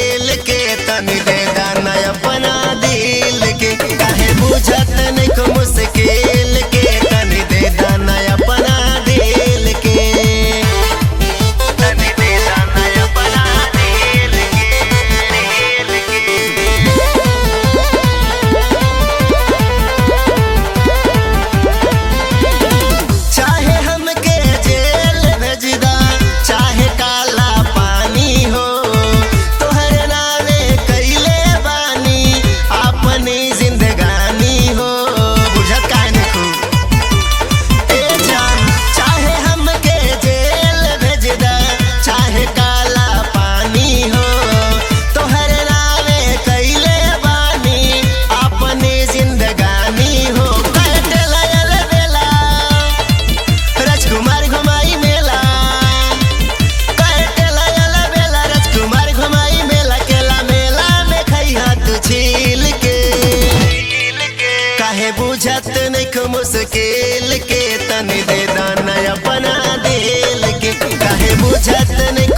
मुश्किल के तनी दे दाना अपना दिल के काहे बुझत नहीं को मुश्किल के तनी दे दाना अपना दिल के तनी दे दाना अपना दिल के दिल के चाहे हमके जेल भेजदा चाहे काला पानी हो तोहरे नावे कैले बानी अपनी जिंदगानी हो बुझत काहे नहीं खूब ए जान चाहे हमके जेल भेजदा चाहे काला पानी हो तोहरे नावे कैले बानी अपनी जिंदगानी हो कटला यार बेला राजकुमार घुमाई मेला कटला यार बेला राजकुमार घुमाई मेला केला मेला में खैहा तू छील के काहे बुझत नहीं को मुश्किल के तनी दे दाना अपना दिल के काहे बुझत नहीं